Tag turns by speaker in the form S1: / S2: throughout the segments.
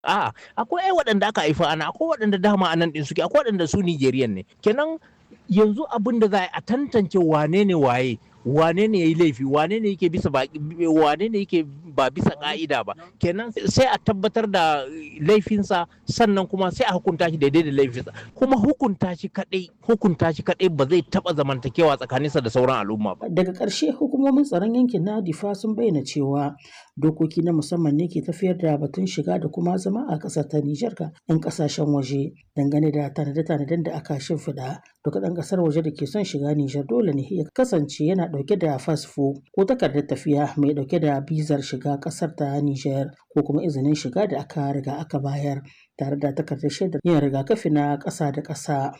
S1: A'a, akwai ai waɗanda aka haifa ana, akwai waɗanda dama a nan ɗin suke, akwai waɗanda su Nigerian ne. Kenan yanzu abin da za a tantance wane ne waye, wane ne ya yi laifi, wane ne yake bisa ba wane ne yake ba bisa ka'ida ba. Kenan sai a tabbatar da laifinsa sannan kuma sai a hukunta shi daidai da laifinsa. Kuma hukunta shi kaɗai, hukunta shi kaɗai ba zai taɓa zamantakewa tsakaninsa da sauran al'umma ba.
S2: Daga ƙarshe hukumomin tsaron yankin na Difa sun bayyana cewa dokoki na musamman ne ke tafiyar da batun shiga da kuma zama a ƙasar ta Nijar ga 'yan ƙasashen waje dangane da tanade-tanaden da aka shimfiɗa. Duk ɗan ƙasar waje da ke son shiga Nijar dole ne ya kasance yana ɗauke da fasfo ko takardar tafiya mai ɗauke da bizar shiga ƙasar ta Nijar ko kuma izinin shiga da aka riga aka bayar tare da takardar shaidar yin rigakafi na ƙasa da ƙasa.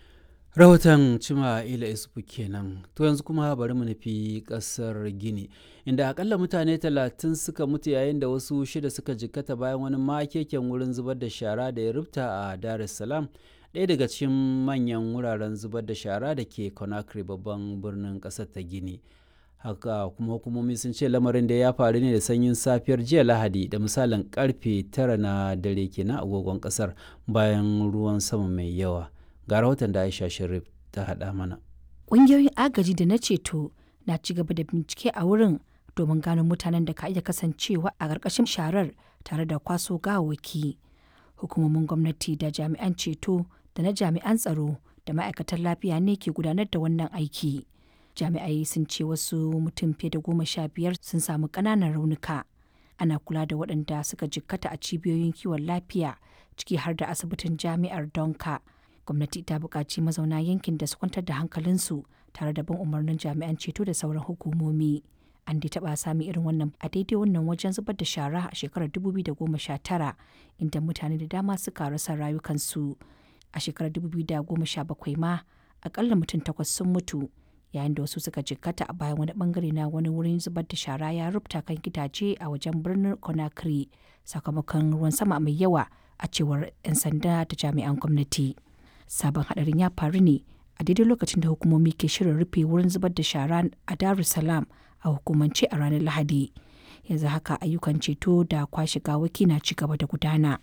S3: rahoton cima ila isufu kenan to yanzu kuma bari mu nufi kasar gini inda akalla mutane talatin suka mutu yayin da wasu shida suka jikkata bayan wani makeken wurin zubar da shara da ya rubta a dar es salaam ɗaya daga cikin manyan wuraren zubar da shara da ke conakry babban birnin ƙasar ta gini haka kuma hukumomi sun ce lamarin da ya faru ne da sanyin safiyar jiya lahadi da misalin karfe tara na dare kenan agogon ƙasar bayan ruwan sama mai yawa ga rahoton da aisha sharif ta haɗa mana
S4: ƙungiyoyin agaji da na ceto na ci gaba da bincike a wurin domin gano mutanen da ka iya kasancewa a ƙarƙashin sharar tare da kwaso gawawwaki hukumomin gwamnati da jami'an ceto da na jami'an tsaro da ma'aikatan lafiya ne ke gudanar da wannan aiki jami'ai sun ce wasu mutum fiye da goma sha biyar sun samu ƙananan raunuka ana kula da waɗanda suka jikkata a cibiyoyin kiwon lafiya ciki har da asibitin jami'ar donka gwamnati ta buƙaci mazauna yankin da su kwantar da hankalinsu tare da bin umarnin jami'an ceto da sauran hukumomi an dai taɓa sami irin wannan a daidai wannan wajen zubar da shara a shekarar 2019 inda mutane da dama suka rasa rayukansu a shekarar 2017 ma akalla mutum takwas sun mutu yayin da wasu suka jikkata a bayan wani bangare na wani wurin zubar da shara ya rubuta kan gidaje a wajen birnin conakry sakamakon ruwan sama mai yawa a cewar 'yan sanda da jami'an gwamnati. sabon hadarin ya faru ne a daidai lokacin da hukumomi ke shirin rufe wurin zubar da shara a Dar es Salaam a hukumance a ranar Lahadi. Yanzu haka ayyukan ceto da kwashe gawaki na ci gaba da gudana.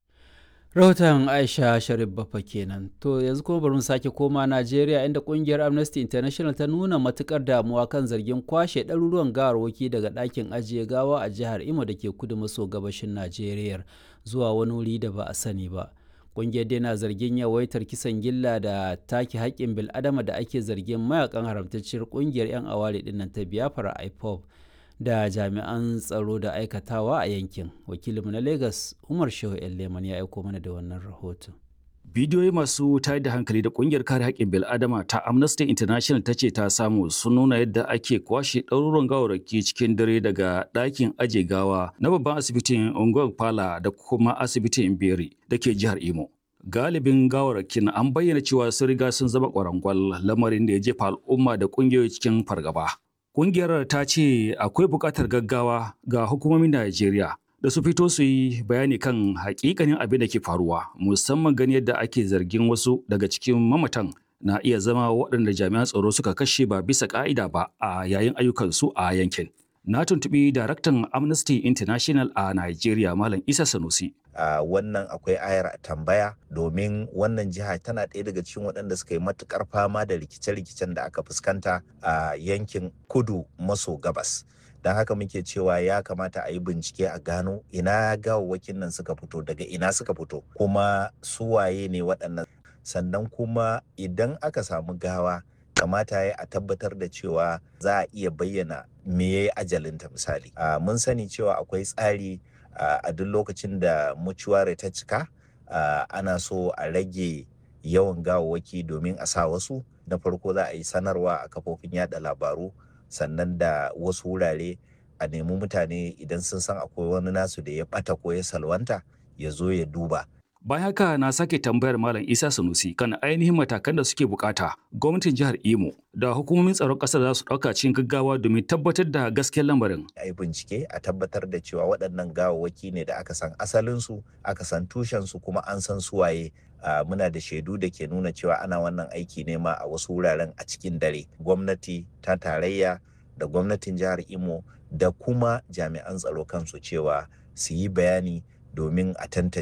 S3: rahoton aisha sharif bafa kenan to yanzu kuma bari mu sake koma najeriya inda kungiyar amnesty international ta nuna matukar damuwa kan zargin kwashe ɗaruruwan gawarwaki daga ɗakin ajiye gawa a jihar imo da ke kudu maso gabashin najeriya zuwa wani wuri da ba a sani ba ƙungiyar dai na zargin yawaitar kisan gilla da take haƙƙin bil'adama da ake zargin mayakan haramtacciyar ƙungiyar 'yan aware dinnan ta biafra ipob da jami'an tsaro da aikatawa a yankin wakilinmu na lagos umar shehu leman ya aiko mana da wannan rahoton
S5: bidiyoyi masu tayar da hankali da kungiyar kare haƙƙin bil'adama ta amnesty international ta ce ta samu sun nuna yadda ake kwashe ɗaruruwan gawarraki cikin dare daga ɗakin aje gawa na babban asibitin unguwar pala da kuma asibitin beri da ke jihar imo galibin gawarrakin an bayyana cewa sun riga sun zama ƙwarangwal lamarin da ya jefa al'umma da ƙungiyoyi cikin fargaba Ƙungiyar ta ce akwai buƙatar gaggawa ga hukumomin Najeriya da su fito su yi bayani kan hakikanin abin da ke faruwa musamman gani yadda ake zargin wasu daga cikin mamatan na iya zama waɗanda jami'an tsaro suka kashe ba bisa ƙa'ida ba a yayin ayyukansu a yankin. Na tuntuɓi daraktan Amnesty International a Najeriya Malam Isa Sanusi.
S6: Uh, wannan akwai ayar tambaya domin wannan jiha tana ɗaya daga cikin waɗanda suka yi matukar fama da rikice-rikicen da aka fuskanta a uh, yankin kudu maso gabas. Don haka muke cewa ya kamata a yi bincike a gano ina gawawwakin nan suka fito daga ina suka fito kuma suwaye ne waɗannan sannan kuma idan aka samu gawa kamata ya a tabbatar da cewa za a iya bayyana me ya yi ajalinta misali. Uh, mun sani cewa akwai tsari Uh, a duk lokacin da mucuware ta cika uh, ana so a rage yawan gawawwaki domin a sa wasu na farko za a yi sanarwa a kafofin yada labaru sannan da wasu wurare a nemi mutane idan sun san akwai wani nasu da ya bata ko ya salwanta ya zo ya duba
S5: Bayan haka na sake tambayar Malam Isa Sanusi kan ainihin matakan da suke bukata gwamnatin jihar Imo da hukumomin tsaron ƙasar za su ɗauka cikin gaggawa domin tabbatar da gaskiyar lamarin.
S6: A yi bincike a tabbatar da cewa waɗannan gawawwaki ne da aka san asalinsu, aka san tushensu kuma an san suwaye. Uh, muna da shaidu da ke nuna cewa ana wannan aiki ne ma a wasu wuraren a cikin dare. Gwamnati ta tarayya da gwamnatin jihar Imo da kuma jami'an tsaro kansu cewa su yi bayani domin a tantance